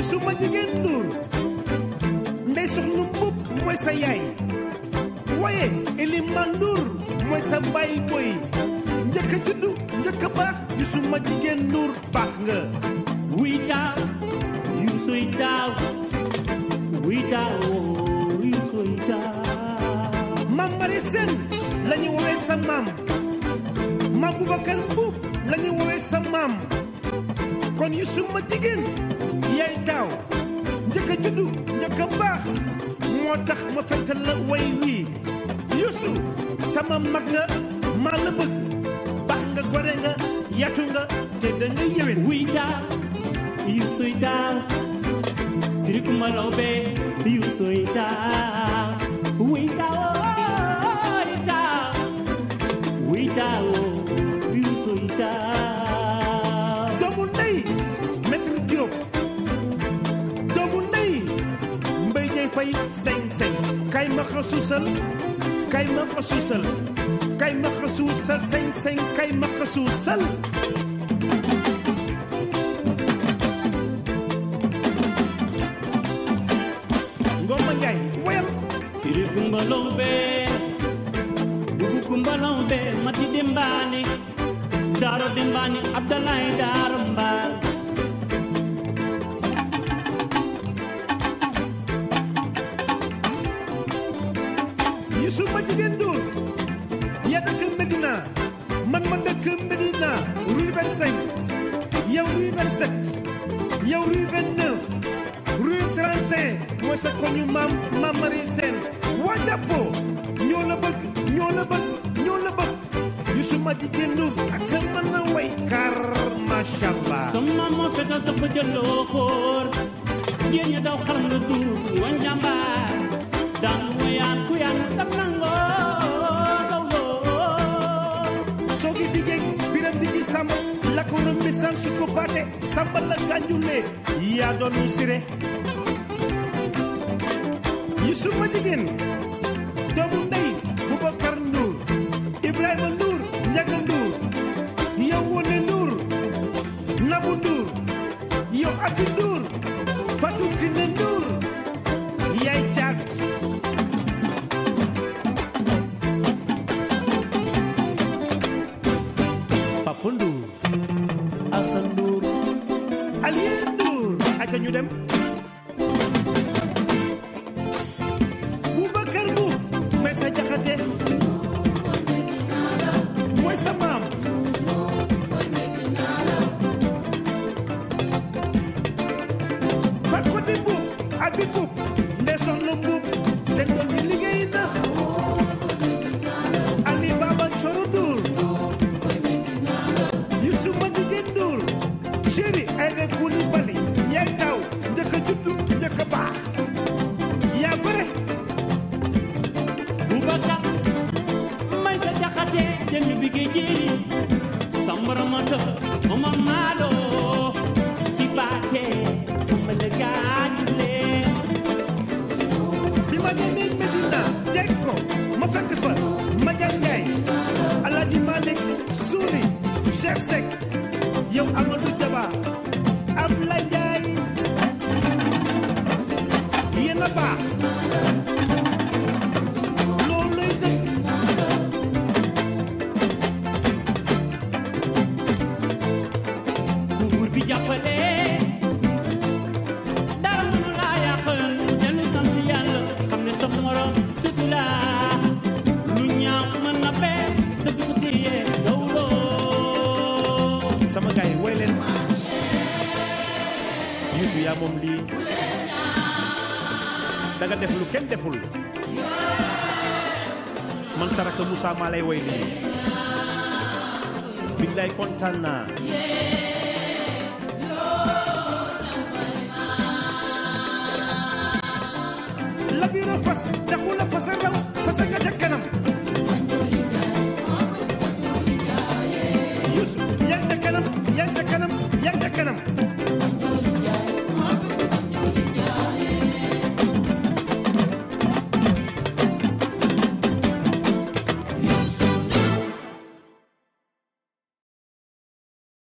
Youssou ma jigéen Ndour ndey soxna mbub mooy sa yaay waaye Eliman Ndour mooy sa baay boy njëkk a juddu njëkk a baax Youssou ma jigéen Ndour baax nga wuy taaw yu soy taaw wuy taaw yu soy taaw maam Mari Sène la ñu woowee sa maam maam Boubacar Mbuub la ñu woowee sa maam kon Youssou ma jigéen yaay taaw njëkk a juddu njëkk a baax moo tax ma fekk la way wii Youssou sama mag nga maa la bëgg baax nga gore nga yatu nga te da nga yéwén wuy taaw yu soy taaw sirik malobe yu soy taaw wuy taaw wuy taaw wuy taaw yu soy taaw doomu ndey maître Diop doomu ndey mbay jay fay seng seng kay ma xa suusal kay ma xa suusal kay ma xa suusal seng seng kay ma xa suusal ngoma njaay woyal sirik malobe bugu kumbalobe mati dembani daro dembani abdallah daro mbal Youssou ma jigéen Ndour ya dëkk Medina man ma dëkk Medina rue 25 yow rue 27 yow rue 29 rue 31 mooy sa koñu maam maam Marie Sène waa jàppoo ñoo la bëgg ñoo la bëgg ñoo la bëgg Youssou ma jigéen Ndour ak mën na way kar macha allah sama mo fetal sa ko jëloo xoor jigéen ña daw xalam la duur wa njàmbaar daan moyaan ku yàlla dam nangoo dawloo soo gi diggéey biram di ci sàmm la ko na message su ko baate sàmba la gànjulee yaa doon mu sire Youssou ma jigéen doomu ndey Boubacar Ndour Ibrahima Ndour Ndiaga Ndour yow Wone Ndour Nabou Ndour yow Abi Ndour Fatou Kiné Ndour yaay caat Papa Ndour Assane Ndour Alien Ndour aca ñu dem Boubacar Mbuub may sa jaxate mooy sa maam Fat Kote Mbuub Abi Mbuub ndee soxna Mbuub seen doom bi liggéey na Ali Baba Coro Ndour Youssou ma jigéen Ndour chéri Aïda Coulibaly yaay taw njëkk a juddu njëkk a baax yaa bare Boubacar may sa jaxate jënd bi géej jéeri sambaramata mama maalo si baate samba la gaañulee bi ma demee Medina jeg ko ma fekk fa Madial Ndiaye Alaaji Malick Souri Cheikh Seck yow Amadou Diaba Ablaye Ndiaye yéen a baax loolu lay dëkk ku buur bi jàppale dara mënu laa yàqal dellu sant yàlla xam ne sax morom sufi la lu ñaaw mën na bee te du ko téye dawloo sama gars yi woy leen Youssou yaa moom lii da nga def lu kenn deful man saraka Moussa maa lay woy lii billaay kontaan naa la biiro fas taxu la fasa raw fasa nga ca kanam Youssou yaa ngi ca kanam yaa ngi ca kanam yaa ngi ca kanam